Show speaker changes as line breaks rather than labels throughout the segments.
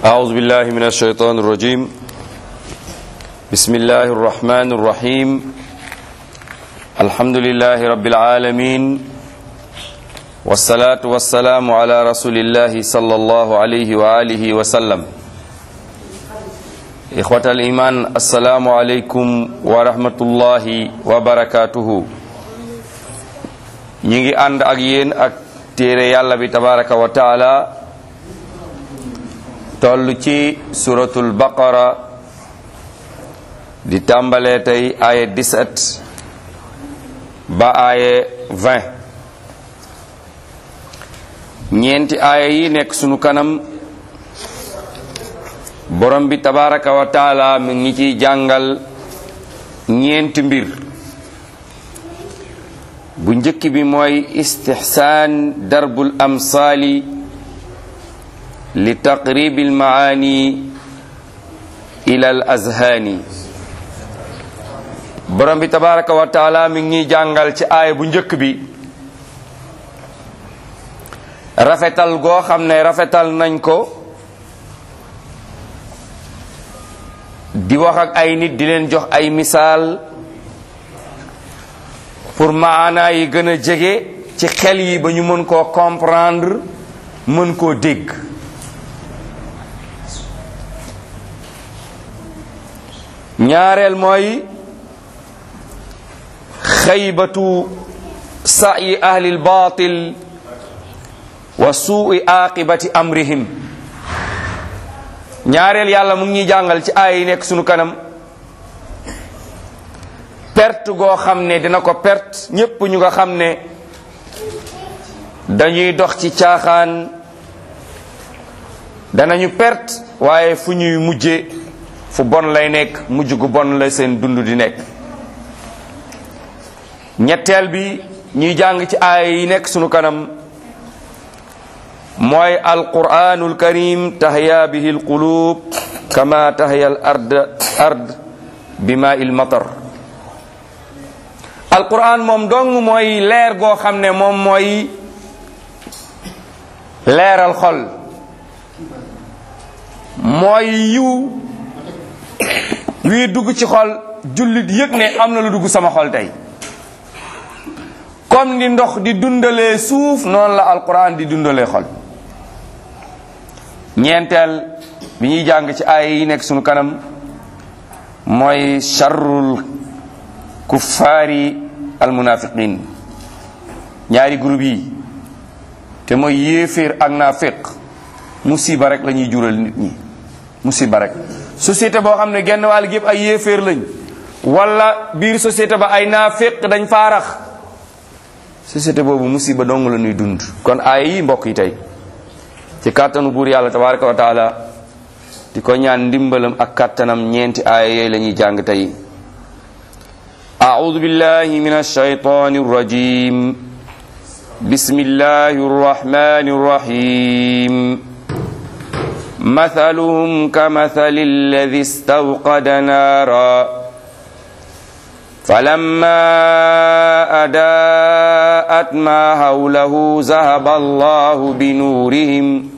أعوذ بالله من الشيطان الرجيم بسم الله الرحمن الرحيم الحمد لله رب العالمين والصلاة والسلام على رسول الله صلى الله عليه وآله وسلم إخوة الإيمان السلام عليكم ورحمة الله وبركاته ñi ngi ànd ak yéen ak téere yàlla bi tabaraka wa taala toll ci suratul baqara di tàmbalee tey aaye 17 ba aaye 20 ñeenti aaya yi nekk sunu kanam borom bi tabaraka wa taala mi ngi ciy jàngal ñeenti mbir bu njëkk bi mooy istixsaan darbul amsaali li taqribi almaani ila al azhaani borom bi tabaraka wa taala mi ngi ñuy jàngal ci aaya bu njëkk bi rafetal goo xam ne rafetal nañ ko di wax ak ay nit di leen jox ay misaal pour maanaa yi gën a jege ci xel yi ba ñu mën koo comprendre mën koo dégg ñaareel mooy xaybatu sa'yi ahli al-batil wa suu'i aqibati amrihim ñaareel yàlla mu ngi ñuy jàngal ci aay yi nekk sunu kanam perte goo xam ne dina ko perte ñépp ñu nga xam ne dañuy dox ci caaxaan danañu perte waaye fu ñuy mujje fu bon lay nekk mujj gu bon la seen dund di nekk ñetteel bi ñuy jàng ci aay yi nekk sunu kanam mooy alquranul karim tahya bihi alqulub kama tahya al ard ard bima il matar alquran moom dong mooy leer goo xam ne moom mooy leeral xol mooy yiw wii dugg ci xol jullit yëg ne am na lu dugg sama xol tey comme ni ndox di dundalee suuf noonu la alquran di dundalee xol ñeenteel bi ñuy jàng ci ay yi nekk sunu kanam mooy charrul kuffaari almunafiqin ñaari groupe yi te mooy yéeféer ak naafiq musiba rek la ñuy jural nit ñi musiba rek société boo xam ne genn wàll gépp ay yéeféer lañ wala biir société ba ay naafiq dañ faarax société boobu musiba dong la ñuy dund kon ay yi mbokk yi tey ci kàttanu buur yàlla tabaraka wa taala di ko ñaan ndimbalam ak kàttanam ñeenti aaya yooyu la ñuy jàng tey أعوذ بالله من الشيطان الرجيم بسم الله الرحمن الرحيم مثلهم كمثل الذي استوقد نارا فلما أداءت ما حوله ذهب الله بنورهم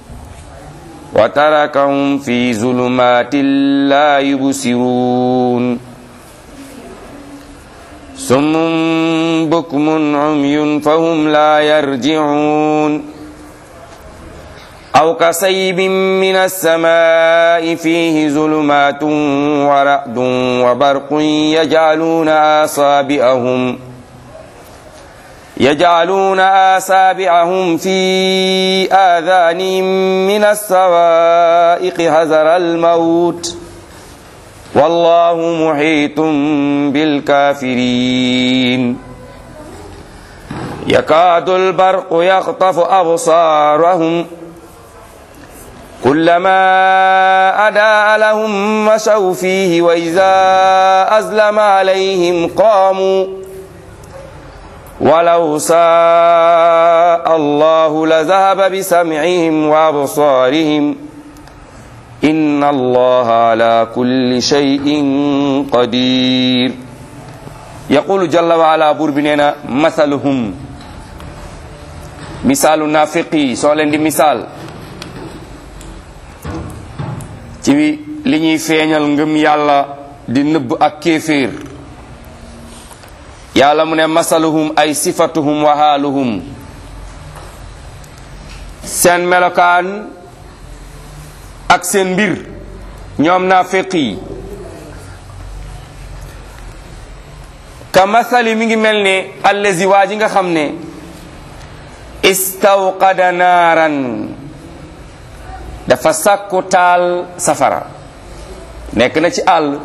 وتركهم في ظلمات لا يبصرون سم بكم عمي فهم لا يرجعون أو كصيب من السماء فيه ظلمات ورعد وبرق يجعلون أصابعهم يجعلون أصابعهم في آذانهم من الصوائق حذر الموت والله محيط بالكافرين يكاد البرق يخطف أبصارهم كلما أداء لهم مشوا فيه وإذا أزلم عليهم قاموا ولو شاء الله لذهب بسمعهم وأبصارهم إن الله على كل شيء قدير يقول جل وعلا بور بنينا مثلهم misaalu naafiq yi soo leen di misaal ci li ñuy feeñal ngëm yàlla di nëbb ak kéeféer yàlla mu ne masaluhum ay sifatuhum wa haaluhum seen melokaan ak seen mbir ñoom naafiq yi ka masali mi ngi mel ne allazi waa ji nga xam ne istawqada naaran dafa sàkku taal safara nekk na ci àll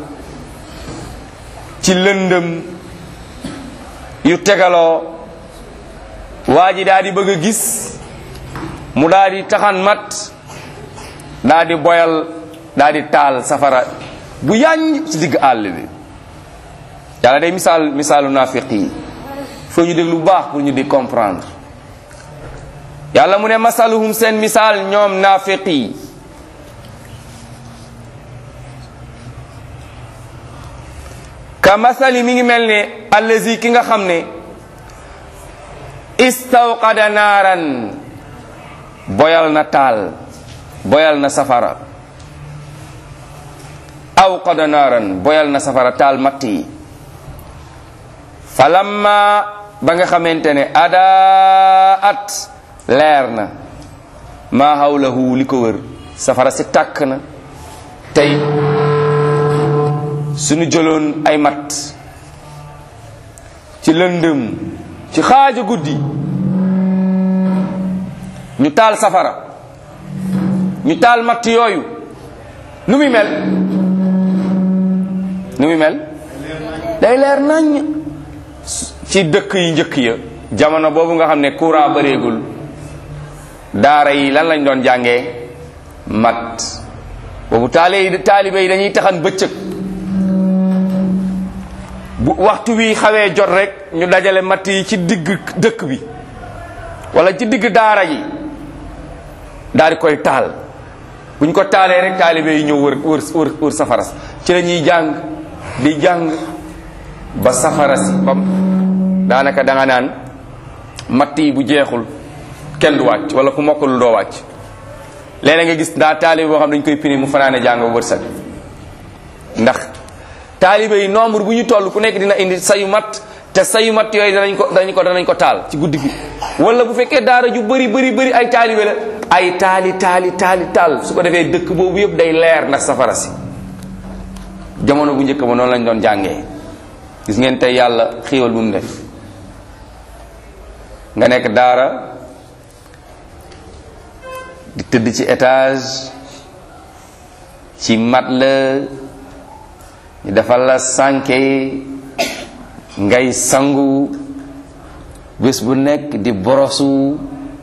ci lëndëm yu tegaloo waa ji daal di bëgg a gis mu daal di taxan mat daal di boyal daal di taal safara bu yàññ ci digg àll bi yàlla day misaal misaalu naafiq yi foo ñu déglu bu baax pour ñu di comprendre yàlla mu ne masaluhum seen misaal ñoom naafiq yi ka masali mi ngi mel ne allazi ki nga xam ne istawqada naaran boyal na taal boyal na safara awqada naaran boyal na safara taal matt yi falamma ba nga xamante ne adaat leer na maa hawlahu li ko wër safara si tàkk na tey suñu jëloon ay mat ci lëndëm ci xaaja guddi ñu taal safara ñu taal matt yooyu nu muy mel nu muy mel day leer nañ ci dëkk yi njëkk ya jamono boobu nga xam ne courant bareegul daara yi lan lañ doon jàngee mat boobu taale taalibe yi dañuy taxan bëccëg bu waxtu wi xawee jot rek ñu dajale matt yi ci digg dëkk bi wala ci digg daara yi daal di koy taal bu ñu ko taalee rek taalibe yi ñëw wër wër wër wër safara ci la ñuy jàng di jàng ba safara si bam daanaka da nga naan matt yi bu jeexul kenn du wàcc wala ku mokkalul doo wàcc léeg nga gis daa taalibe boo xam dañ koy pini mu fanaane jàng ba wërsëg ndax taalibe yi nombre bu ñu toll ku nekk dina indi sayu mat te sayu mat yooyu danañ ko danañ ko danañ ko taal ci guddi gi wala bu fekkee daara ju bëri bëri bëri ay taalibe la ay taali taali taali taal su ko defee dëkk boobu yëpp day leer ndax safara si jamono bu njëkk ba noonu lañ doon jàngee gis ngeen tey yàlla xéewal bu mu def nga nekk daara di tëdd ci étage ci mat la ñu defal la sànke ngay sangu bés bu nekk di borosu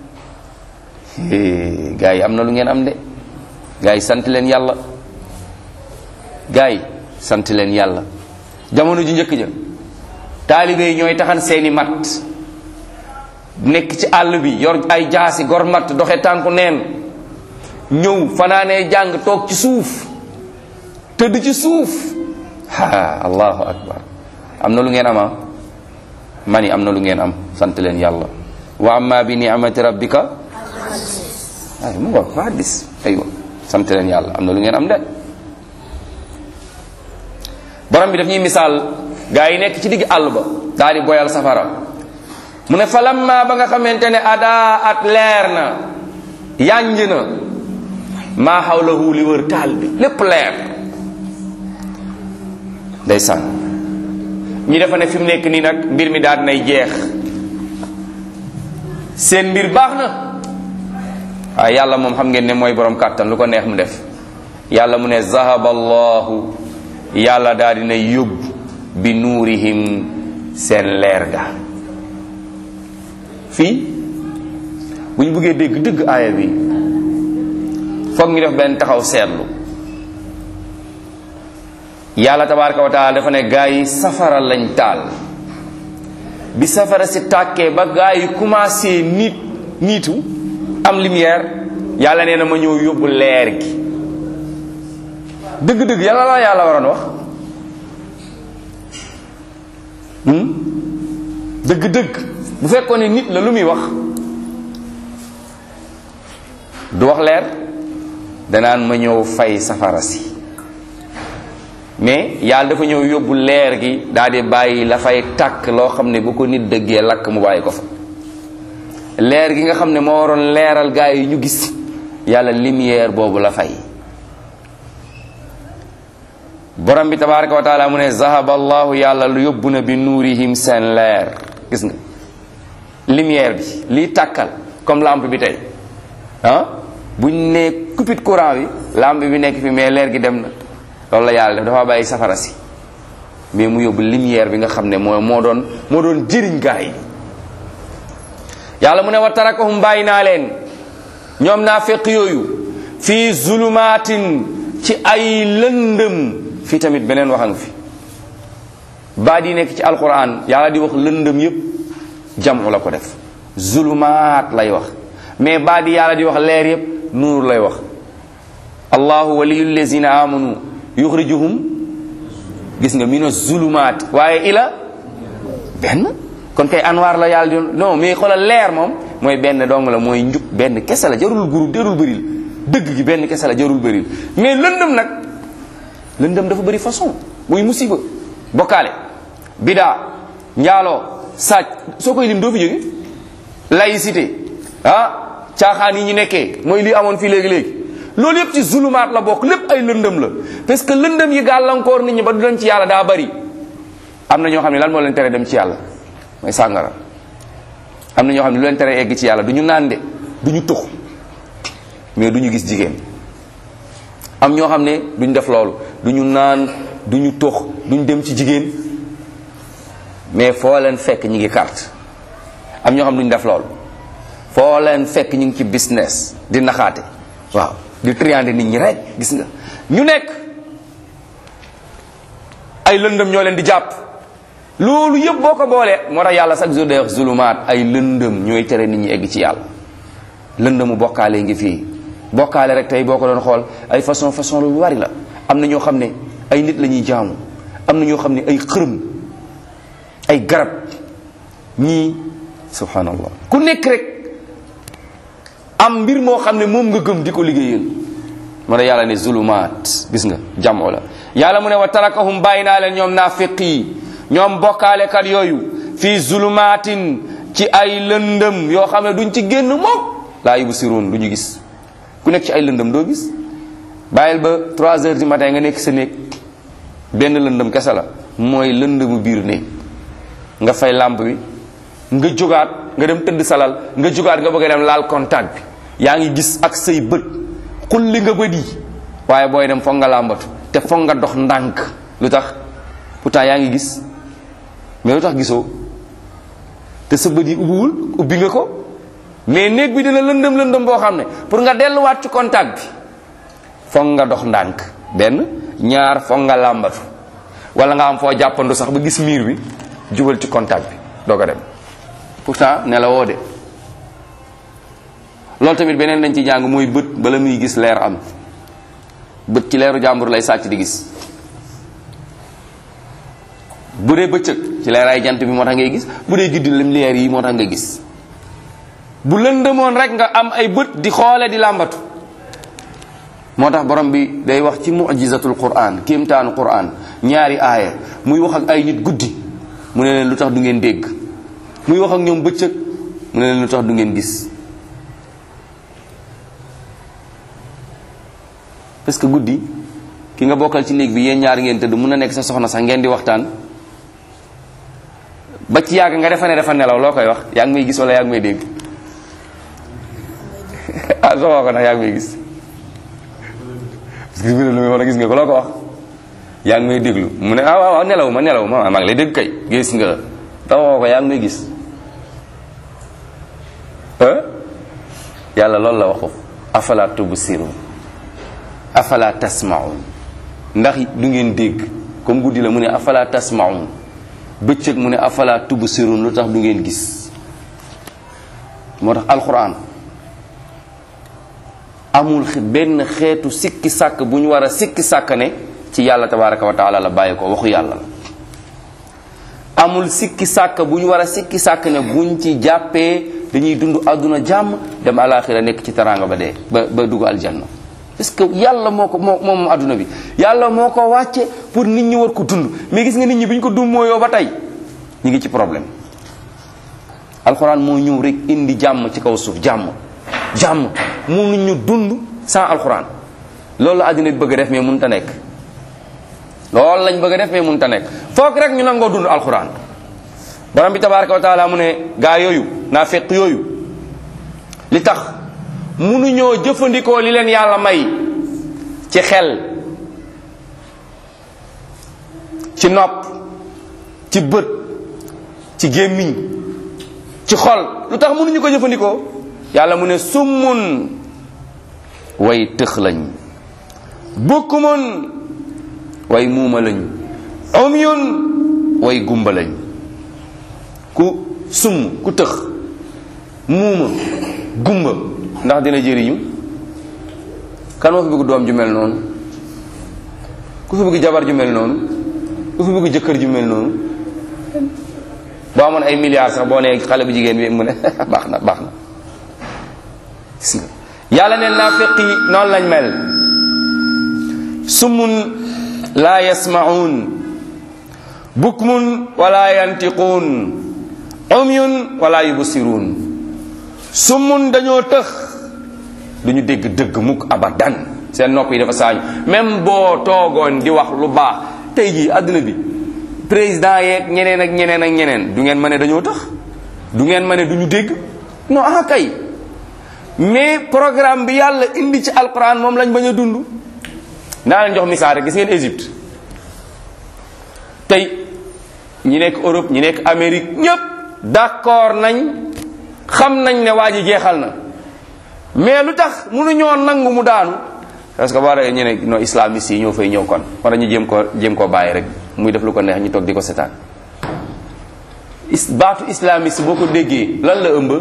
gars yi am na lu ngeen am de gars yi sant leen yàlla gars yi sant leen yàlla jamono ju njëkk ja taalibe yi ñooy taxan seeni mat nekk ci àll bi yor ay jaasi gor mat doxe tànku neen ñëw fanaanee jàng toog ci suuf tëdd ci suuf ha allahu akbar am na lu ngeen ama mani am na lu ngeen am sant leen yàlla wa amma bi ni'mati rabbika ay mu nga ko hadis aywa sant leen yàlla am na lu ngeen am de borom bi daf ñuy misaal gaa yi nekk ci digg àll ba daal di boyal safara mu ne falamma ba nga xamante ne adaa at leer na yànj na maa xawlahu li wër taal bi lépp leer ndeysaan ñi dafa ne fi mu nekk nii nag mbir mi daal nay jeex seen mbir baax na waaye yàlla moom xam ngeen ne mooy borom kàttan lu ko neex mu def yàlla mu ne zahaba allahu yàlla daal dina yóbbu bi nuurihim seen leer ga fii bu ñu bëggee dégg dëgg aaya bi foog ñu def benn taxaw seetlu yàlla tabaraka wa taala dafa ne gaa yi safara lañ taal bi safara si tàkkee ba gaa yi commencé nit niitu am lumière yàlla nee na ma ñëw yóbbu leer gi dëgg-dëgg yàlla la yàlla waroon wax dëgg-dëgg bu fekkoon ne nit la lu muy wax du wax leer danaan ma ñëw fay safara si mais yàlla dafa ñëw yóbbu leer gi daal di bàyyi la fay tàkk loo xam ne bu ko nit dëggee lakk mu bàyyi ko fa leer gi nga xam ne moo waroon leeral gaa yi ñu gis yàlla lumière boobu la fay borom bi tabaraka wa taala mu ne zahaba allahu yàlla lu yóbbu na bi nuurihim seen leer gis nga lumière bi liy tàkkal comme lampe bi tey ah buñ ne coupure courant bi lampe bi nekk fi mais leer gi dem na loolu la yàlla def dafa bàyyi safara si mais mu yóbbu lumière bi nga xam ne moo moo doon moo doon jëriñ gaa yi yàlla mu ne wa tarakahum bàyyi naa leen ñoom naa fekk yooyu fii zulumaatin ci ay lëndëm fii tamit beneen waxang fi baat yi nekk ci alquran yàlla di wax lëndëm yépp jamu la ko def zulumaat lay wax mais baat yi yàlla di wax leer yépp nuur lay wax allahu waliyu lazina amanu yuxrijuhum gis nga mina zulumaat waaye ila benn kon kay anwaar la yàlla di non mais xoolal leer moom mooy benn dong la mooy njub benn kese la jarul groupe jarul bëril dëgg gi benn kese la jarul bëril mais lëndëm nag lëndëm dafa bëri façon muy musiba bokkaale bidaa njaaloo saaj soo koy lim doo fi jóge laïcité ah caaxaan yi ñu nekkee mooy li amoon fii léegi-léegi loolu yëpp ci zulumaat la bokk lépp ay lëndëm la parce que lëndëm yi gàllankoor nit ñi ba du dem ci yàlla daa bari am na ñoo xam ne lan moo leen tere dem ci yàlla mooy sàngara am na ñoo xam ne lu leen tere egg ci yàlla du ñu naan de du ñu tux mais du ñu gis jigéen am ñoo xam ne duñ def loolu du ñu naan du ñu tux duñ dem ci jigéen mais foo leen fekk ñi ngi carte am ñoo xam ne duñ def loolu foo leen fekk ñu ngi ci business di naxaate waaw di triande nit ñi rek gis nga ñu nekk ay lëndëm ñoo leen di jàpp loolu yëpp boo ko boolee moo tax yàlla chaque jour day wax zulumaat ay lëndëm ñooy tere nit ñi egg ci yàlla lëndëmu bokkaale ngi fii bokkaale rek tey boo ko doon xool ay façon façon lu bari la am na ñoo xam ne ay nit la ñuy jaamu am na ñoo xam ne ay xërëm ay garab ñii subhanallah ku nekk rek am mbir moo xam ne moom nga gëm di ko liggéeyal moo tax yàlla ne zulumaat gis nga jamoo la yàlla mu ne wa tarakahum bàyyi naa leen ñoom naafiq yi ñoom bokkaalekat yooyu fii zulumaatin ci ay lëndëm yoo xam ne duñ ci génn moom laa yubsiruun du ñu gis ku nekk ci ay lëndëm doo gis bàyyil ba 3 heures du matin nga nekk sa néeg benn lëndëm kese la mooy lëndëmu biir néeg nga fay lampe bi nga jógaat nga dem tëdd salal nga jógaat nga bëgg a dem laal contact bi yaa ngi gis ak say bët xulli nga bët yi waaye booy dem foog nga làmbatu te foog nga dox ndànk lu tax pourtant yaa ngi gis mais lu tax gisoo te sa bët yi ubbiwul ubbi nga ko mais néeg bi dina lëndëm lëndëm boo xam ne pour nga delluwaat ci contact bi foog nga dox ndànk benn ñaar foog nga làmbatu wala nga am foo jàppandu sax ba gis miir bi jubal ci contact bi doo ko dem pourtant ne la woo de loolu tamit beneen dañ ci jàng mooy bët bala muy gis leer am bët ci leeru jàmbur lay sàcc di gis bu dee bëccëg ci leeraay jant bi moo tax ngay gis bu dee guddi lim leer yi moo tax nga gis bu lëndëmoon rek nga am ay bët di xoole di làmbatu moo tax borom bi day wax ci mujizatul quran kéemtaanu quran ñaari aaya muy wax ak ay nit guddi mu ne leen lu tax du ngeen dégg muy wax ak ñoom bëccëg mu ne leen lu tax du ngeen gis parce que guddi ki nga bokkal ci néeg bi yéen ñaar ngeen tëdd mun na nekk sa soxna sax ngeen di waxtaan ba ci yàgg nga defa ne dafa nelaw loo koy wax yaa ngi may gis wala yaa ngi may dégg ah soo wax ko nag yaa ngi may gis parce que bi lu muy wax gis nga ko loo ko wax yaa ngi may déglu mu ne ah waaw waaw nelaw ma nelaw ma maa ngi lay dégg kay gis nga tax wax ko yaa ngi may gis yàlla loolu la wax ko afala tubsirun afala tasmaun ndax du ngeen dégg comme guddi la mu ne afala tasmaun bëccëg mu ne afala tubsirun lu tax du ngeen gis moo tax alquran amul benn xeetu sikki sàkk bu ñu war a sikki sàkk ne ci yàlla tabaraka wa taala la bàyyi ko waxu yàlla la amul sikki sàkk bu ñu war a sikki sàkk ne buñ ci jàppee dañuy dund àdduna jàmm dem alaxira nekk ci teraanga ba dee ba ba dugg aljanna parce que yàlla moo ko moo moom adduna bi yàlla moo ko wàcce pour nit ñi war ko dund mais gis nga nit ñi bi ñu ko dund mooyoo ba tey ñu ngi ci problème alxuraan moo ñëw rek indi jàmm ci kaw suuf jàmm jàmm mënuñu dund sans alxuraan loolu la àddina bi bëgg a def mais mënut a nekk loolu lañ bëgg a def mais mënut a nekk foog rek ñu nangoo dund alxuraan borom bi tabaraka wa taala mu ne gaa yooyu naa fekk yooyu li tax mënuñoo jëfandikoo li leen yàlla may ci xel ci nopp ci bët ci gémmiñ ci xol lu tax mënuñu ko jëfandikoo yàlla mu ne summun way tëx lañ bukkumun way muuma lañ umyun way gumba lañ ku summ ku tëx muuma gumba ndax dina jëriñu kan moo fi bëgg doom ju mel noonu ku fi bëgg jabar ju mel noonu ku fi bëgg jëkkër ju mel noonu boo amoon ay milliards sax boo nee xale bu jigéen bi mu ne baax na baax na gis nga yàlla neen naafiq yi noonu lañ mel summun laa yasmaun bukmun wala yantiquun umyun wala yubsiruun summun dañoo tëx duñu dégg dëgg mukk abadan seen nopp yi dafa saañu même boo toogoon di wax lu baax tey jii àdduna bi président yeeg ñeneen ak ñeneen ak ñeneen du ngeen ma ne dañoo tax du ngeen ma ne duñu dégg non ah kay mais programme bi yàlla indi ci alquran moom lañ bañ a dund naa leen jox misaal rek gis ngeen Égypte tey ñi nekk Europe ñi nekk Amérique ñëpp d'accord nañ xam nañ ne waa ji jeexal na mais lu tax mënuñoo nangu mu daanu parce que bara ñu ne no islamiste yi ñoo fay ñëw kon wala ñu jéem ko jéem koo bàyyi rek muy def lu ko neex ñu toog di ko setaan is baatu islamiste boo ko déggee lan la ëmb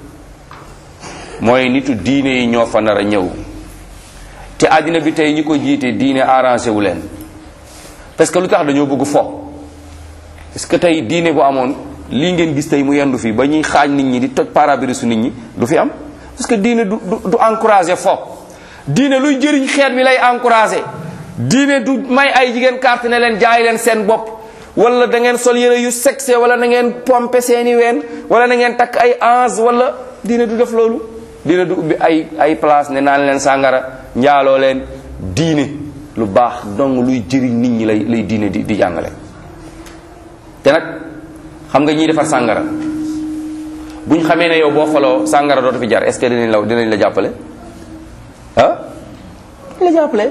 mooy nitu diine yi ñoo fa nar a ñëw te àddina bi tey ñi ko jiite diine arrangé wu leen parce que lu tax dañoo bëgg fo parce que tey diine bu amoon lii ngeen gis tey mu yendu fii ba ñuy xaaj nit ñi di toj parabirisu nit ñi du fi am parce que diine du du du encouragé fo diine luy jëriñ xeet bi lay encouragé diine du may ay jigéen carte ne leen jaay leen seen bopp wala da ngeen sol yére yu sexy wala da ngeen pompe seeni ween wala da ngeen takk ay ange wala diine du def loolu diine du ubbi ay ay place ne naan leen sàngara njaaloo leen diine lu baax dong luy jëriñ nit ñi lay lay diine di di jàngale te nag xam nga ñiy defar sàngara buñ xamee ne yow boo faloo sàngara dootu fi jar est ce que dinañ la dinañ la jàppale ah la jàppale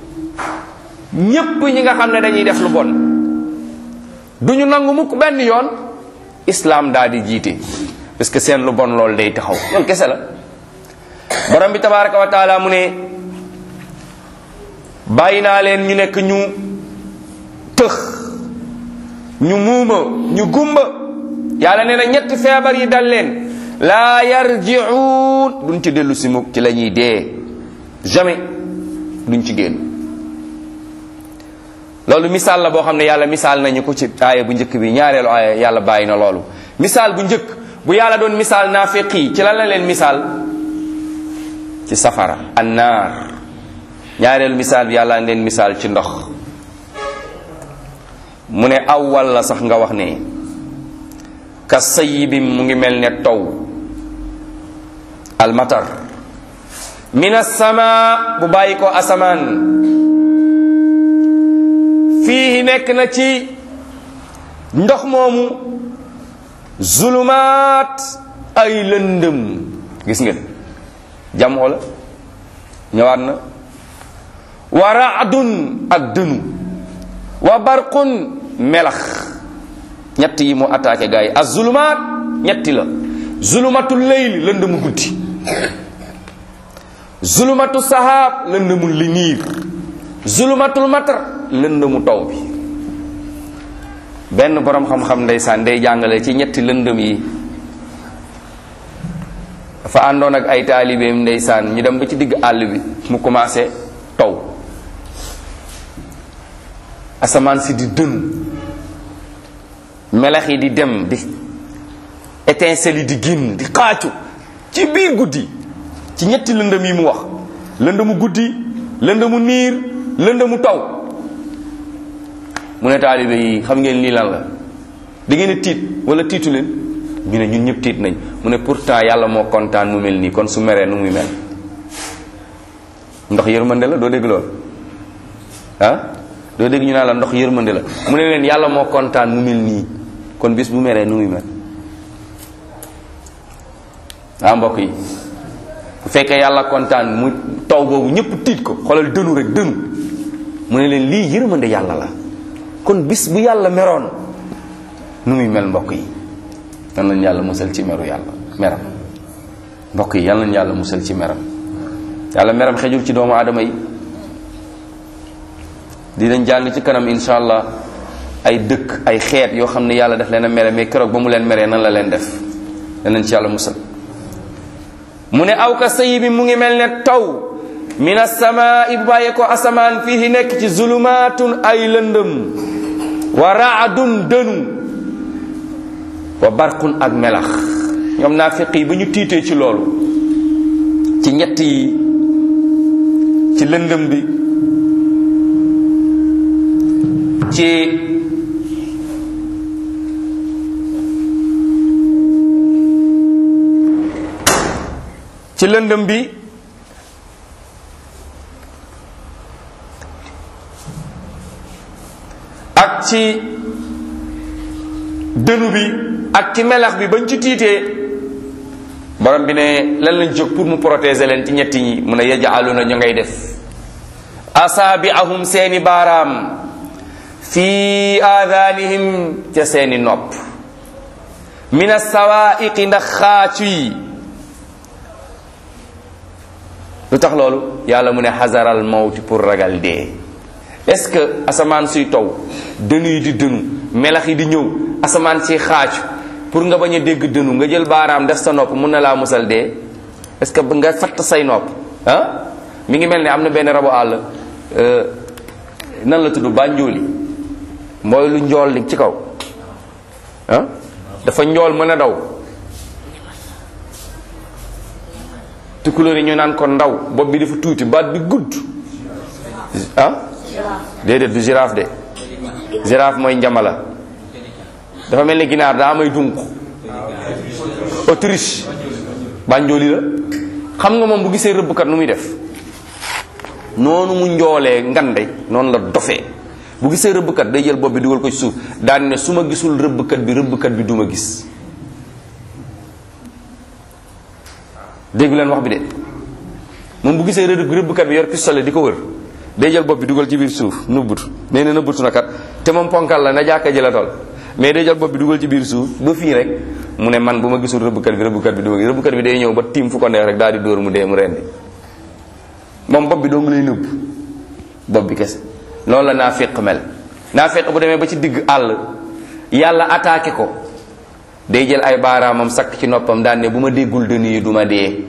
ñépp ñi nga xam ne dañuy def lu bon duñu nangu mukk benn yoon islam daal di jiite parce que seen lu bon loolu day taxaw loolu kese la borom bi tabaraka wa taala mu ne bàyyi naa leen ñu nekk ñu tëx ñu muuma ñu gumba yàlla nee na ñetti feebar yi dal leen laa yarji'uun duñ ci dellu si mukk ci la ñuy dee jamais duñ ci génn loolu misaal la boo xam ne yàlla misaal nañu ko ci aaya bu njëkk bi ñaareelu aaya yàlla bàyyi na loolu misaal bu njëkk bu yàlla doon misaal naafiq yi ci lan la leen misaal ci safara annaar ñaareelu misaal bi yàlla leen misaal ci ndox mu ne aw walla sax nga wax ne ka sayibim mu ngi mel ne taw almatar min assama bu bàyyi ko asamaan fii nekk na ci ndox moomu zulumaat ay lëndëm gis nga jamoo la ñëwaat na wa raadun ak dënu wa barqun melax ñett yi mu attaqué gars yi az zulumaat ñetti la zulumatu leyli lëndëmu guddi zulumatu sahaab lëndëmu li niir zulumatul matar lëndëmu taw bi benn borom xam-xam ndeysaan day jàngale ci ñetti lëndëm yi dafa àndoon ak ay taalibeem ndeysaan ñu dem ba ci digg àll bi mu commencé taw asamaan si di dënu melax yi di dem di étincelle yi di génn di xaacu ci biir guddi ci ñetti lëndëm yi mu wax lëndëmu guddi lëndëmu niir lëndëmu taw mu ne taalibe yi xam ngeen lii lan la da ngeen a tiit wala tiitu leen ñu ne ñun ñëpp tiit nañ mu ne pourtant yàlla moo kontaan mu mel nii kon su meree nu muy mel ndox yërmande la doo dégg loolu ah doo dégg ñu naan la ndox yërmande la mu ne leen yàlla moo kontaan mu mel nii kon bis bu meree nu muy mel ah mbokk yi bu fekkee yàlla kontaan mu taw boobu ñëpp tiit ko xoolal dënu rek dënu mu ne leen lii yërmande yàlla la kon bis bu yàlla meroon nu muy mel mbokk yi yal nañu yàlla musal ci meru yàlla meram mbokk yi yal nañu yàlla musal ci meram yàlla meram xejul ci doomu aadama yi dinañ jàng ci kanam insha allah ay dëkk ay xeet yoo xam ne yàlla daf leen a mere mais keroog ba mu leen meree nan la leen def danañ ci yàlla musal mu ne aw ka sayi bi mu ngi mel ne taw min asamaai bu bàyyee ko asamaan fii nekk ci zulumaatun ay lëndëm wa raadun dënu wa barqun ak melax ñoom naafiq yi ba ñu tiitee ci loolu ci ñett yi ci lëndëm bi ci ci lëndëm bi ak ci dënu bi ak ci melax bi bañ ci tiitee borom bi ne lan lañ jóg pour mu protéger leen ci ñetti ñi mu ne yajaaluna ñu ngay def asaabiahum seeni baaraam fi aadaanihim ca seeni nopp min asawaiqi ndax xaacu yi lu tax loolu yàlla mu ne xasaral mawti pour ragal dee est-ce que asamaan suy taw dënu yi di dënu melax yi di ñëw asamaan si xaacu pour nga bañ a dégg dënu nga jël baaraam def sa nopp mun na laa musal dee est-ce que nga fatt say nopp ah mi ngi mel ne am na benn rabu àll nan la tudd bànjooli mooy lu njool li ci kaw ah dafa njool mën a daw tukulóor yi ñu naan ko ndaw bopp bi dafa tuuti baat bi gudd ah déedéet du girafe de girafe mooy njamala dafa mel ni ginaar daa may dunq autriche bànjooli la xam nga moom bu gisee rëbbkat nu muy def noonu mu njoolee ngande noonu la dofee bu gisee rëbbkat day jël bopp bi dugal ko ci suuf daan ne su ma gisul rëbbkat bi rëbbkat bi du ma gis dégg leen wax bi de moom bu gisee rëbb rëbbkat bi yor pistolet di ko wër day jël bopp bi dugal ci biir suuf nëbbutu nee na nëbbutu na kat te moom ponkal la na jàkka ji la tol mais day jël bopp bi dugal ci biir suuf ba fii rek mu ne man bu ma gisul rëbbkat bi rëbbkat bi du ma gis rëbbkat bi day ñëw ba tiim fu ko neex rek daal di dóor mu dee mu rendi moom bopp bi doo ngi lay nëbb bopp bi kese loolu la naafiq mel naafiq bu demee ba ci digg àll yàlla attaqué ko day jël ay baaraamam sakk ci noppam daan ne bu ma déggul dënn yi du ma dee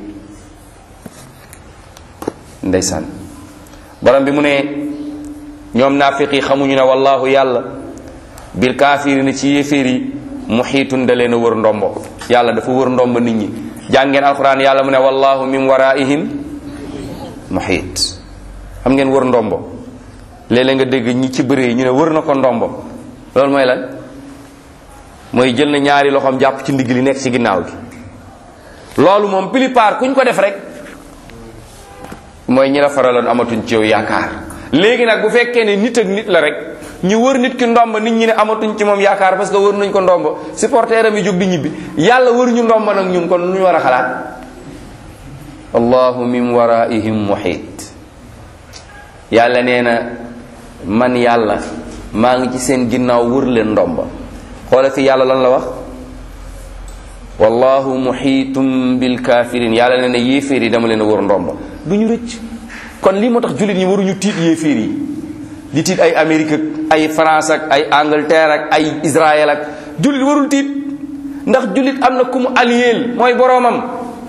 ndeysaan borom bi mu ne ñoom naafiq yi xamuñu ne wallahu yàlla bil kaafirina ci yéeféer yi muxiitun da leen a wër ndombo yàlla dafa wër ndombo nit ñi jàngeen alquran yàlla mu ne wallahu min waraihim muxiit xam ngeen wër ndombo léeg-léeg nga dégg ñi ci bëree ñu ne wër na ko ndombo loolu mooy lan mooy jël na ñaari loxoom jàpp ci ndigg li nekk ci ginnaaw gi loolu moom plupart kuñ ko def rek mooy ñi la faraloon amatuñ ci yow yaakaar léegi nag bu fekkee ne nit ak nit la rek ñu wër nit ki ndomba nit ñi ne amatuñ ci moom yaakaar parce que wër nañ ko ndomba supporter am yi jóg di ñibbi yàlla wër ñu ndomba nag ñun kon lu ñu war a xalaat allahu min waraihim muhit yàlla nee na man yàlla maa ngi ci seen ginnaaw wër leen ndomba xoola fi yàlla lan la wax wallahu muhitum bil kafirin yàlla nee na yéeféer yi dama leen a wër ndomba du ñu rëcc kon lii moo tax jullit ñi waruñu tiit yéeféer yi di tiit ay Amérique ak ay France ak ay Angleterre ak ay Israël ak jullit warul tiit ndax jullit am na ku mu aliyeel mooy boroomam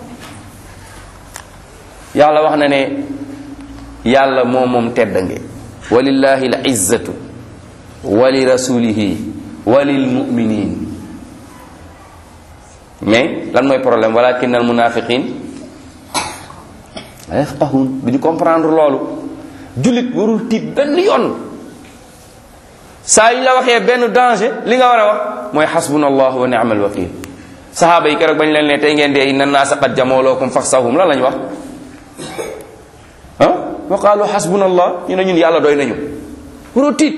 yàlla wax na ne yàlla moo moom teddange walillahi l izzatu wa li rasulihi wa lil muminin mais lan mooy problème walakin al munafiqin la yafqahun du ñu comprendre loolu jullit warul tiit benn yoon saa yu la waxee benn danger li nga war a wax mooy xasbuna allah wa ni'mal wakil sahaaba yi keroog bañ leen ne tey ngeen dee inna naasa qad jamoolookum faxsahum lan lañ wax ah wa qaalu xasbuna allah ñu ne ñun yàlla doy nañu waroo tiit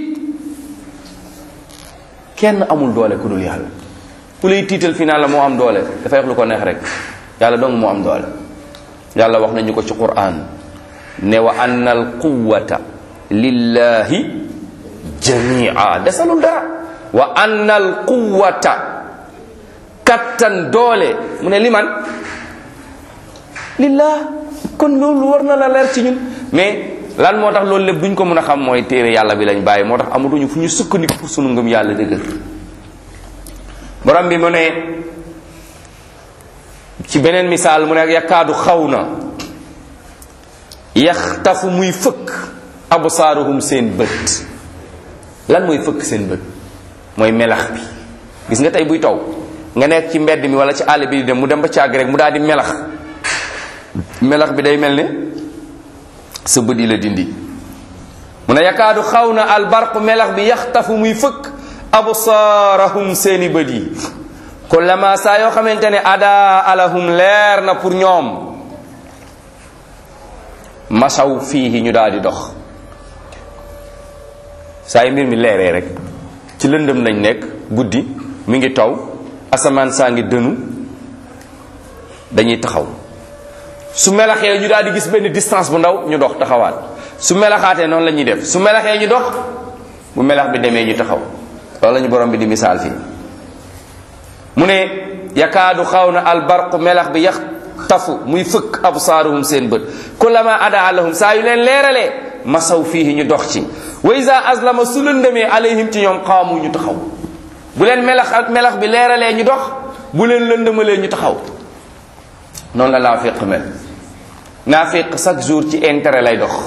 kenn amul doole ku dul yàlla ku lay tiital fi naan la moo am doole dafay wax lu ko neex rek yàlla dong moo am doole yàlla wax nañu ko ci quran ne wa anna al quwata lillahi jamia desalul dara wa anna al quwata kattan doole mu ne liman lillah kon loolu war na la leer ci ñun mais lan moo tax loolu lépp duñ ko mën a xam mooy téere yàlla bi lañ bàyyi moo tax amatuñu fu ñu sukkandiku pour sunu ngëm yàlla dëgër borom bi mu ne ci beneen misaal mu ne yakkaadu xaw na yaxtafu muy fëkk absaaruhum seen bët lan mooy fëkk seen bët mooy melax bi gis nga tey buy taw nga nekk ci mbedd mi wala ci àll bi di dem mu dem ba càgg rek mu daal di melax melax bi day mel ne sa bët yi la dindi mu ne yakaadu xaw na albarq melax bi yaxtafu muy fëkk absaarahum seeni bët yi kullama saa yoo xamante ne ada alahum leer na pour ñoom masaw fii ñu daal di dox saa yi mbir mi leeree rek ci lëndëm lañ nekk guddi mi ngi taw asamaan saa ngi dënu dañuy taxaw su melaxee ñu daal di gis benn distance bu ndaw ñu dox taxawaat su melaxaatee noonu la ñuy def su melaxee ñu dox bu melax bi demee ñu taxaw loolu la ñu borom bi di misaal fii mu ne yakaadu xaw na albarqu melax bi yax tafu muy fëkk absaaruhum seen bët kullama ada lahum saa yu leen leeralee masaw fii ñu dox ci wa isa aslama su lëndëmee alayhim ci ñoom xaamu ñu taxaw bu leen melax melax bi leeralee ñu dox bu leen lëndëmalee ñu taxaw noonu la naafiq mel naafiq chaque jour ci intérêt lay dox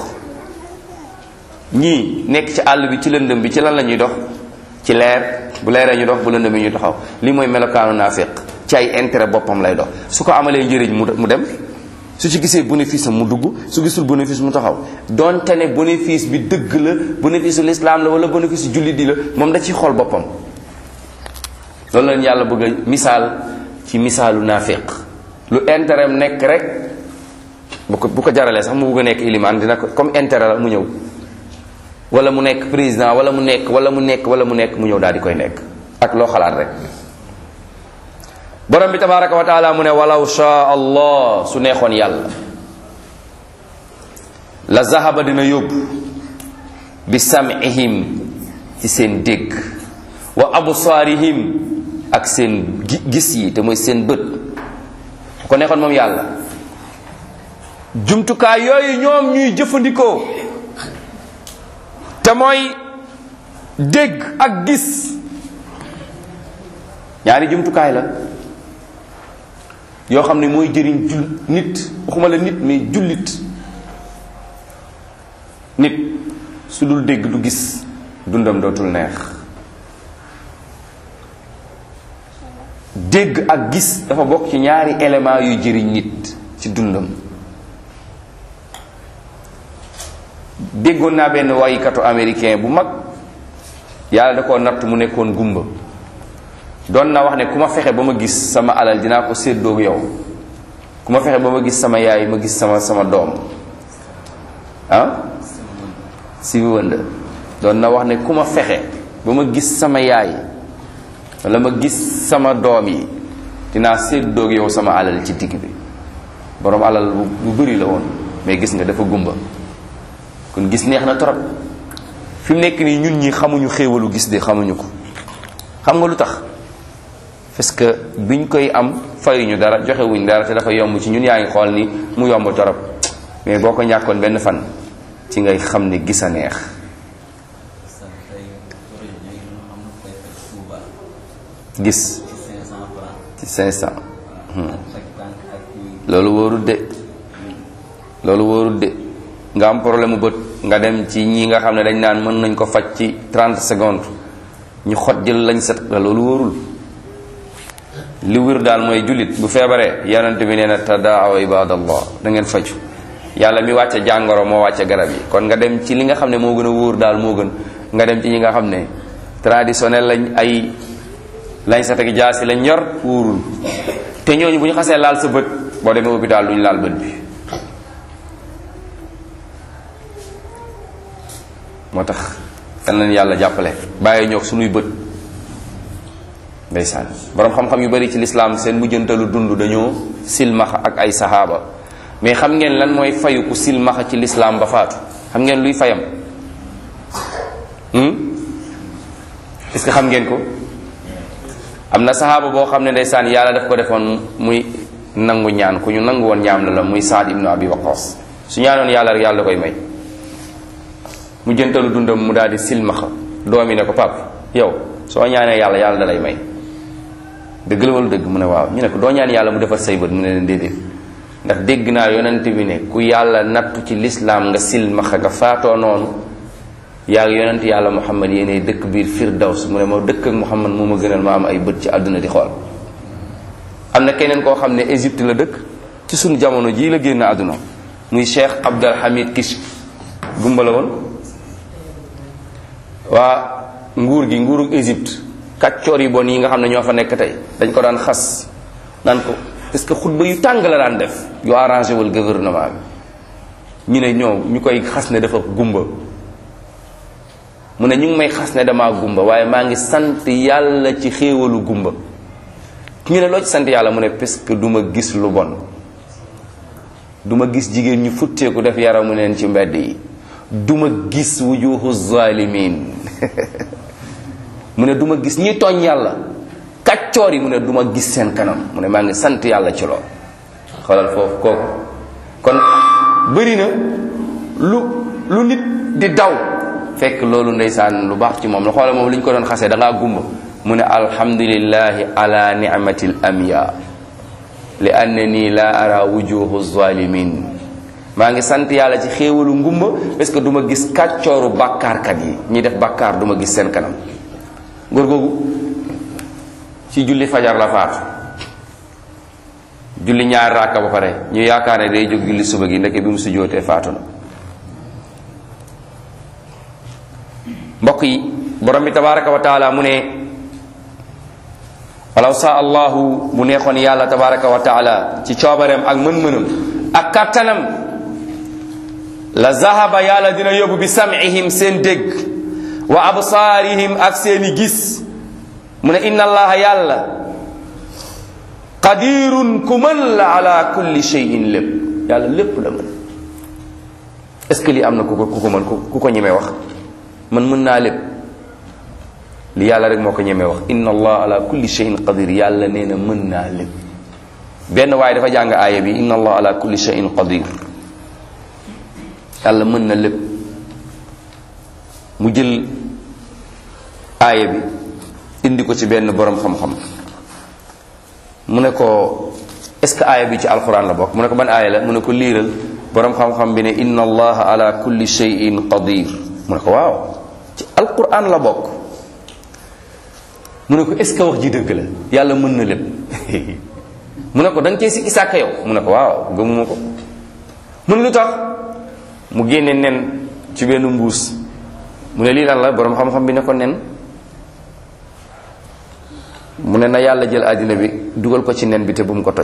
ñii nekk ci àll bi ci lëndëm bi ci lan la ñuy dox ci leer bu leeree ñu dox bu lëndëm bi ñu taxaw li mooy melokaanu naafiq ci ay intérêt boppam lay dox su ko amalee njëriñ mu mu dem su ci gisee bénéfice am mu dugg su gisul bénéfice mu taxaw donte ne bénéfice bi dëgg la bénéfice u l'islam la wala bénéfice u jullit di la moom da ciy xool boppam loolu lañ yàlla bëgg a misaal ci misaalu naafiq lu intérêt am nekk rek bu ko bu ko jaralee sax mu bëgg a nekk ilimaan dina ko comme intérêt la mu ñëw wala mu nekk président wala mu nekk wala mu nekk wala mu nekk mu ñëw daal di koy nekk ak loo xalaat rek borom bi tabaraka wa taala mu ne walaw shaa allah su neexoon yàlla la zahaba dina yóbbu bi sam'ihim ci seen dégg wa absaarihim ak seen gis yi te mooy seen bët ko neexoon moom yàlla jumtukaay yooyu ñoom ñuy jëfandikoo te mooy dégg ak gis ñaari jumtukaay la yoo xam ne mooy jëriñ jul nit waxuma la nit mais jullit nit su dul dégg du gis dundam dootul neex dégg ak gis dafa bokk ci ñaari élément yuy jëriñ nit ci dundam déggoon naa benn waykatu américain bu mag yàlla da koo natt mu nekkoon gumba doon na wax ne ku ma fexe ba ma gis sama alal dinaa ko séddoog yow ku ma fexe ba ma gis sama yaay ma gis sama sama doom ah si wënd doon na wax ne ku ma fexe ba ma gis sama yaay wala ma gis sama doom yi dinaa séddoog yow sama alal ci digg bi borom alal bu bëri la woon mais gis nga dafa gumba kon gis neex na trop fi mu nekk nii ñun ñi xamuñu xéewalu gis de xamuñu ko xam nga lu tax parce que biñ koy am fayuñu dara joxewuñ dara te dafa yomb ci ñun yaa ngi xool ni mu yomb torop mais boo ko ñàkkoon benn fan ci ngay xam ne gis a neex gis ci 500 loolu wóorul de loolu wóorul de nga am problème mu bët nga dem ci ñi nga xam ne dañ naan mën nañ ko faj ci 30 secondes ñu xot jël lañ set la loolu wóorul li wér daal mooy jullit bu feebaree yonent bi nee na tadaaw ibadallah da ngeen faju yàlla mi wàcce jàngoro moo wàcce garab yi kon nga dem ci li nga xam ne moo gën a wóor daal moo gën nga dem ci ñi nga xam ne traditionnel lañ ay lañ sa teg jaasi lañ yor wóorul te ñooñu bu ñu xasee laal sa bët boo demee hôpital duñu laal bët bi moo tax kan leen yàlla jàppale bàyyi ñoog suñuy bët ndeysaan borom xam-xam yu bari ci lislaam seen mujjantalu dund dañoo silmaxa ak ay sahaaba mais xam ngeen lan mooy fayu ku silmaxa ci lislaam ba faatu xam ngeen luy fayam est-ce que xam ngeen ko am na sahaaba boo xam ne ndeysaan yàlla daf ko defoon muy nangu ñaan ku ñu nangu woon ñaam la la muy Saad ibnu Abi Waqas su ñaanoon yàlla rek yàlla da koy may mu jëntalu dundam mu daal di silmaxa doomi ne ko pap yow soo ñaanee yàlla yàlla da lay may dëgg la wala dëgg mu ne waaw ñu ne ko doo ñaan yàlla mu defar say bët mu ne leen déedéet ndax dégg naa yonent bi ne ku yàlla nattu ci lislaam nga silmaxa nga faatoo noonu yaa ngi yonent yàlla muhammad yéenay dëkk biir firdaws mu ne ma dëkk ak muhammad moo ma gënal ma am ay bët ci àdduna di xool am na keneen koo xam ne Égypte la dëkk ci sunu jamono jii la génn àdduna muy cheikh Abdul Hamid Kish gumba la woon waa nguur gi nguuru Égypte kàccoor yi bon yi nga xam ne ñoo fa nekk tey dañ ko daan xas naan ko parce que xutba yu tàng la daan def yu arrangé wul gouvernement bi ñu ne ñoo ñu koy xas ne dafa gumba mu ne ñu ngi may xas ne damaa gumba waaye maa ngi sant yàlla ci xéewalu gumba ñu ne loo ci sant yàlla mu ne parce que du ma gis lu bon du ma gis jigéen ñu futteeku def yaramu neen ci mbedd yi du ma gis wujuhu zalimin mu ne du ma gis ñi tooñ yàlla kàccoor yi mu ne du ma gis seen kanam mu ne maa ngi sant yàlla ci lool xoolal foofu kooku kon bëri na lu lu nit di daw fekk loolu ndeysaan lu baax ci moom la xoolal moom li ñu ko doon xasee da ngaa gumba mu ne alhamdulillahi ala ni'mati l amya li annani la ara wujuhu zalimin maa ngi sant yàlla ci xéewalu ngumba parce que du ma gis kàccooru bàkkaarkat yi ñi def bàkkaar du ma gis seen kanam góor googu ci julli fajar la faatu julli ñaari raaka ba pare ñu yaakaar ne day jóg julli suba gi ndeke bi mu sujjootee faatu na mbokk yi borom bi tabaraka wa taala mu ne walaw saa allahu bu neexoon yàlla tabaraka wa taala ci coobareem ak mën-mënam ak kattanam la zahaba yàlla dina yóbbu bi sam'ihim seen dégg wa absaarihim ak seeni gis mu ne inna allaha yàlla qadirun ku mën la ala kulli shay'in lépp yàlla lépp la mën est ce que lii am na ku ko ku ko mën ku ko ñemee wax man mën naa lépp li yàlla rek moo ko ñemee wax inna allah ala kulli shay'in qadir yàlla nee na mën naa lépp benn waaye dafa jàng aaya bi inna allah ala kulli shay'in qadir yàlla mën na lépp mu jël aaya bi indi ko ci benn borom xam-xam mu ne ko est-ce que aaya bi ci alquran la bokk mu ne ko ban aaya la mu ne ko liiral borom xam-xam bi ne inna allaha ala kulli shay'in qadir mu ne ko waaw ci alquran la bokk mu ne ko est-ce que wax ji dëgg la yàlla mën na lépp mu ne ko da nga cee sikki sàkka yow mu ne ko waaw gëmuma ko mu ne lu tax mu génne nen ci benn mbuus mu ne lii lan la borom xam-xam bi ne ko nen mu ne na yàlla jël àddina bi dugal ko ci nen bi te bu mu ko toj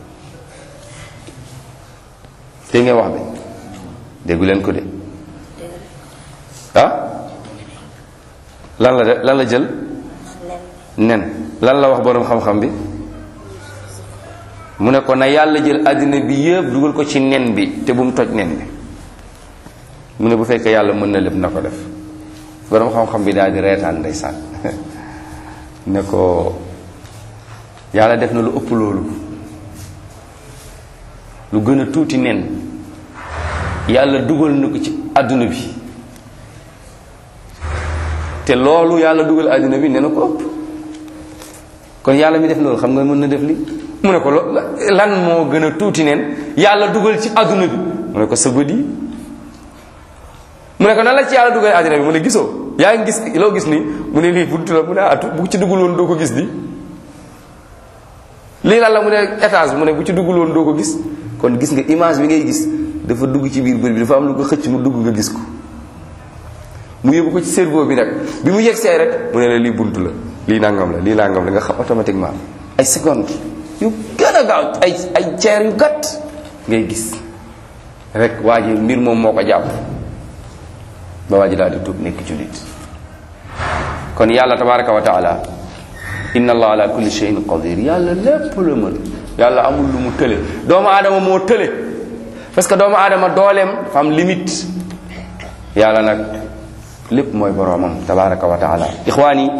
dégg ngeen wax bi déggu leen ko de ah lan la de lan la jël nen lan la wax borom xam-xam bi mu ne ko na yàlla jël àddina bi yëpp dugal ko ci nen bi te bu mu toj nen bi mu ne bu fekkee yàlla mën na lépp na ko def borom xam-xam bi daal di reetaan ndeysaan ne ko yàlla def na lu ëpp loolu lu gën a tuuti nen yàlla dugal na ko ci àdduna bi te loolu yàlla dugal àdduna bi ne na ko ëpp kon yàlla mi def loolu xam nga mën na def li mu ne ko lan moo gën a tuuti nen yàlla dugal ci àdduna bi mu ne ko sa bët yi mu ne ko nan la ci yàlla dugal àdduna bi mu ne gisoo yaa ngi gis loo gis ni mu ne lii buntu la mu ne atu bu ci duggul woon doo ko gis di lii lan la mu ne étage mu ne bu ci duggul woon doo ko gis kon gis nga image bi ngay gis dafa dugg ci biir bët bi dafa am lu ko xëcc mu dugg nga gis ko mu yóbbu ko ci cerveau bi nag bi mu yegsee rek mu ne la lii bunt la lii nangam la lii nangam la nga xam automatiquement ay seconde yu gën a gaaw ay ay ceer yu gàtt ngay gis rek waa ji mbir moom moo ko jàpp ba waa ji daal di tuub nekk jullit kon yàlla tabaraka wa taala inna allah ala kulli shay'in qadir yàlla lépp la mën yàlla amul lu mu tële doomu aadama moo tële parce que doomu aadama dooleem dafa am limite yàlla nag lépp mooy boroomam tabaraka wa taala ixwaan yi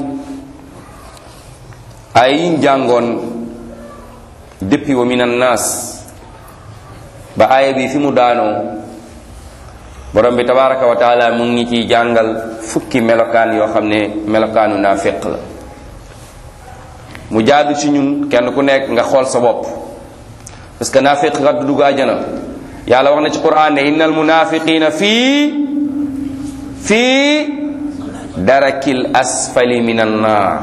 ay yiñ jàngoon depuis wa min annaas ba aaya bi fi mu daanoo borom bi tabaraka wa taala mu ngi ciy jàngal fukki melokaan yoo xam ne melokaanu naafiq la mu jaadu ci ñun kenn ku nekk nga xool sa bopp parce que naafiq kat du dugg àjjana yàlla wax na ci quran ne innal munafiqina fii fii darakil asfali min an naar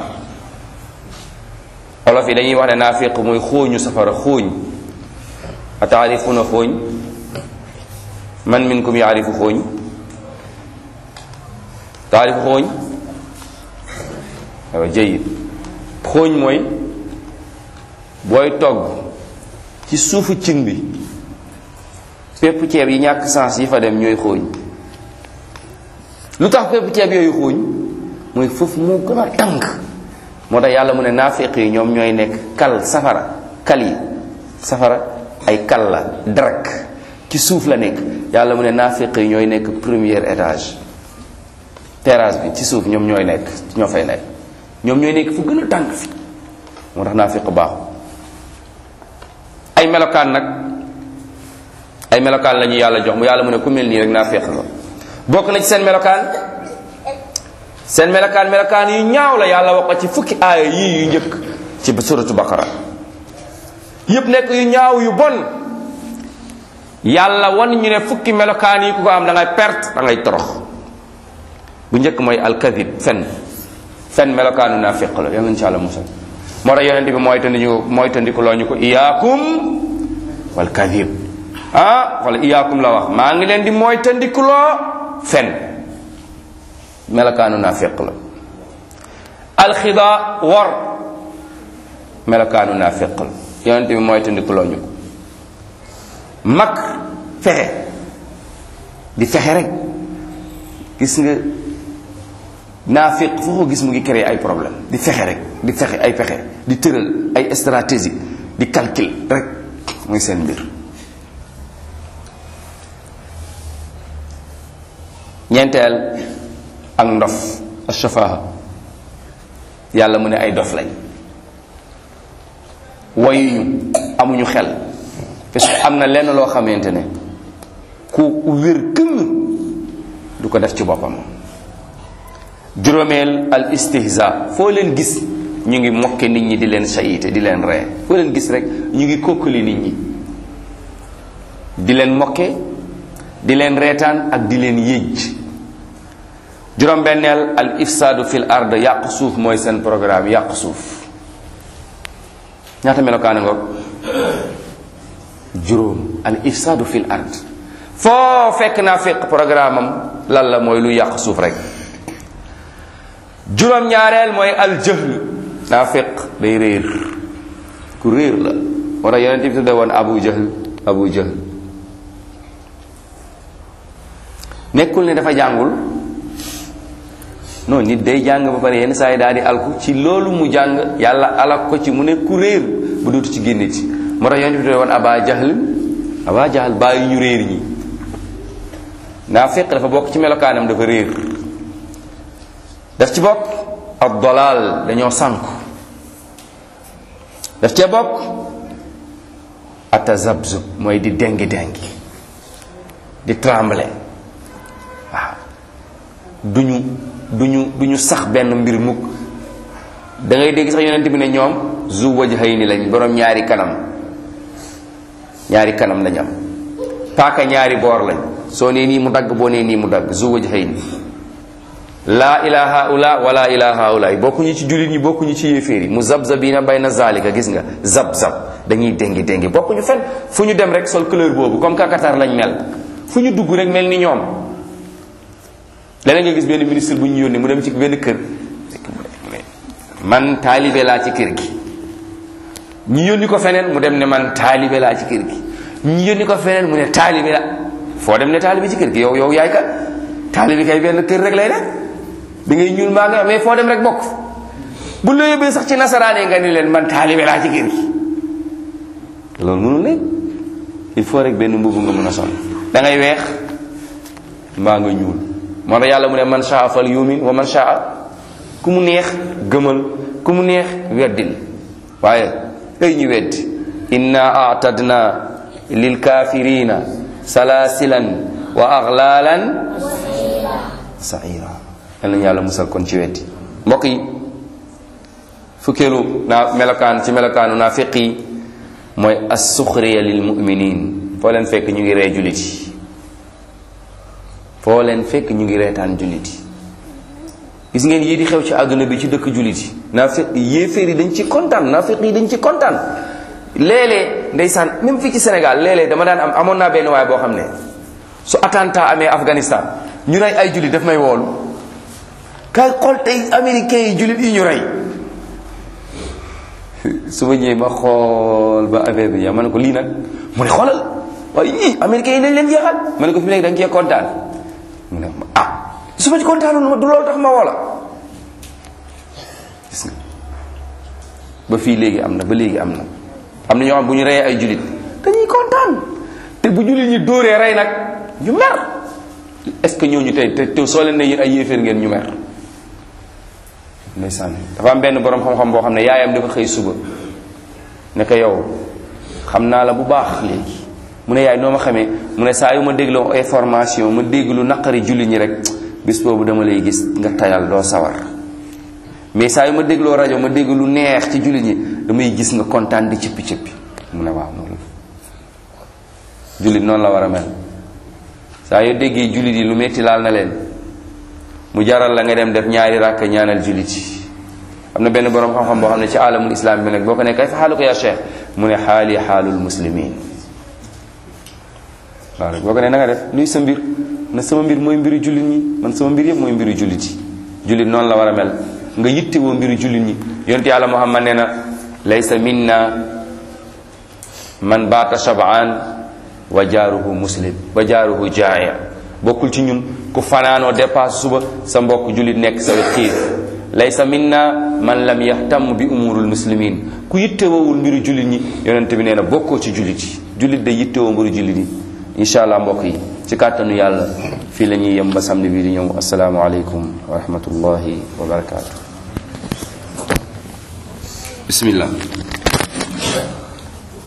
olof yi dañuy wax ne naafiq mooy xóoñu safara xóoñ a taarifuna xóoñ man minkum yaarifu xóoñ taarifu xóoñ waaw jayid xóoñ mooy booy togg ci suufu cin bi pépp ceeb yi ñàkk sens yi fa dem ñooy xóoñ lu tax pépp ceeb yooyu xóoñ mooy foofu moo gën a tàng moo tax yàlla mu ne naafiq yi ñoom ñooy nekk kal safara kal yi safara ay kal la darak ci suuf la nekk yàlla mu ne naafiq yi ñooy nekk premier étage terrasse bi ci suuf ñoom ñooy nekk ñoo fay nekk ñoom ñooy nekk fu gën a tàng fi moo tax naafiq baaxu ay melokaan nag ay melokaan la ñu yàlla jox mu yàlla mu ne ku mel nii rek naafiq la bokk na ci seen melokaan seen melokaan melokaan yu ñaaw la yàlla wax ko ci fukki aaya yii yu njëkk ci suratu baqara yépp nekk yu ñaaw yu bon yàlla wan ñu ne fukki melokaan yi ku ko am da ngay perte da ngay torox bu njëkk mooy alkadib fen fen melokaanu naafiq la yal nañu ci yàlla musal moo tax yonente bi mooy tandiku mooy tandiku loo ñu ko iyaakum wal kadib ah wala iyaakum la wax maa ngi leen di mooy tandikuloo fen melokaanu naafiq la alxida wor melokaanu naafiq la yonent bi mooy tandikuloo ñu ko mag fexe di fexe rek gis nga naafiq foo ko gis mu ngi créer ay problème di fexe rek di fexe ay fexe di tëral ay stratégie di calcul rek mooy seen mbir ñeenteel ak ndof ashafaha yàlla mu ne ay dof lañ wayuñu amuñu xel parce que am na lenn loo xamante ne ku wér këng du ko def ci boppam juróomeel al istihza foo leen gis ñu ngi mokke nit ñi di leen sayite di leen ree foo leen gis rek ñu ngi kokkali nit ñi di leen mokke di leen reetaan ak di leen yëj juróom-benneel al ifsaadu fil ard yàq suuf mooy seen programme yàq suuf ñaata melokaana ngoog juróom al ifsaadu fil ard foo fekk naa fekk programme am lan la mooy lu yàq suuf rek juróom-ñaareel mooy al jahl naa fekk day réer ku réer la moo tax yonent bi tudde woon abu jahl abu jahl nekkul ne dafa jàngul non nit day jàng ba pare yenn saa yi daal di alku ci loolu mu jàng yàlla alak ko ci mu ne ku réer ba dootu ci génne ci moo tax yonent bi tudde woon aba jahl aba jahl bàyyi ñu réer ñi naa fekk dafa bokk ci melokaanam dafa réer daf ci bokk ak dolal dañoo sànku daf cee bokk atazabzub mooy di dengi dengi di trembler waaw duñu duñu duñu sax benn mbir mukk da ngay dégg sax yonent bi ne ñoom zu wajhayni lañ borom ñaari kanam ñaari kanam lañ am paaka ñaari boor lañ soo nee nii mu dagg boo nee nii mu dagg zu wajhayni laa ilaha ula wala ilaha ula bokkuñu ci jullit ñi bokkuñu ci yéeféer yi mu zabzabina bayna zalika gis nga zab zab dañuy déngi déngi bokkuñu fen fu ñu dem rek sol couleur boobu comme kakatar lañ mel fu ñu dugg rek mel ni ñoom leneen nga gis benn ministre bu ñu yónni mu dem ci benn kër man taalibe laa ci kër gi ñu yónni ko feneen mu dem ne man taalibe laa ci kër gi ñu yónni ko feneen mu ne taalibe la foo dem ne taalibe ci kër gi yow yow yaay kan taalibe kay benn kër rek lay def da ngay ñuul maa nga mais foo dem rek bokk bu la yóbbee sax ci nasaraan yi nga ni leen man taalibe laa ci kër gi loolu mënul ne il faut rek benn mbubu nga mën a sol da ngay weex mbaa nga ñuul moo tax yàlla mu ne man shaa fal yumin wa man shaa ku mu neex gëmal ku mu neex weddil waaye ay ñu weddi inna atadna lil kafirina salasilan wa aghlalan saira yal nañu yàlla musal kon ci weddi mbokk yi fukkeelu naa melokaan ci melokaanu naa fiq yi mooy assuxriya lil muminin foo leen fekk ñu ngi ree jullit yi foo leen fekk ñu ngi reetaan jullit yi gis ngeen yii di xew ci àdduna bi ci dëkk jullit yi naa fiq yéeféer yi dañ ci kontaan naa fiq yi dañ ci kontaan léeg-léeg ndeysaan même fii ci Sénégal léeg-léeg dama daan am amoon naa benn waay boo xam ne su attentat amee Afghanistan ñu rey ay jullit daf may woolu kay xool tey américains yi jullit yi ñu rey su ma ñëwee ma xool ba affaire bi ma ne ko lii nag mu ne xoolal waaye ñii américains yi dañ leen jeexal ma ne ko fi mu nekk da nga cee kontaan mu ne ma ah su ma ci kontaanoon du loolu tax ma woola gis nga ba fii léegi am na ba léegi am na am na ñoo xam bu ñu reyee ay jullit dañuy kontaan te bu jullit ñi dóoree rey nag ñu mer est-ce que ñooñu tey te te soo leen ne yéen ay yéeféer ngeen ñu mer ndeysaan dafa am benn borom xam-xam boo xam ne yaayam dafa xëy suba ne ko yow xam naa la bu baax léegi mu ne yaay noo ma xamee mu ne saa yu ma dégloo information ma dégg lu naqari jullit ñi rek bis boobu dama lay gis nga tayal doo sawar mais saa yu ma dégloo rajo ma dégg lu neex ci jullit ñi damay gis nga kontaan di cëppi cëppi mu ne waaw noonu jullit noonu la war a mel saa yoo déggee jullit yi lu metti laal na leen mu jaral la nga dem def ñaari ràkk ñaanal jullit yi am na benn borom xam-xam boo xam ne ci alamul islam bi nag boo ko ne kay fa xaalu ko ya cheikh mu ne xaali xaalul muslimin waaw rek boo ko ne na nga def luy sa mbir na sama mbir mooy mbiru jullit ñi man sama mbir yëpp mooy mbiru jullit yi jullit noonu la war a mel nga yitte woo mbiru jullit ñi yonte yàlla muhammad nee na laysa minna man baata shabaan wa jaaruhu muslim wa jaaruhu jaaya bokkul ci ñun ku fanaanoo dépasse suba sa mbokk jullit nekk sa wet xiif laysa minna man lam yahtam bi umurul muslimin ku yittewowul mbiru jullit ñi yonent bi nee na bokkoo ci jullit yi jullit day yittewoo mbiru jullit yi incha allah mbokk yi ci kàttanu yàlla fii la ñuy yem ba samedi bii di ñëw asalaamualeykum wa rahmatullahi wa barakaatu bismillah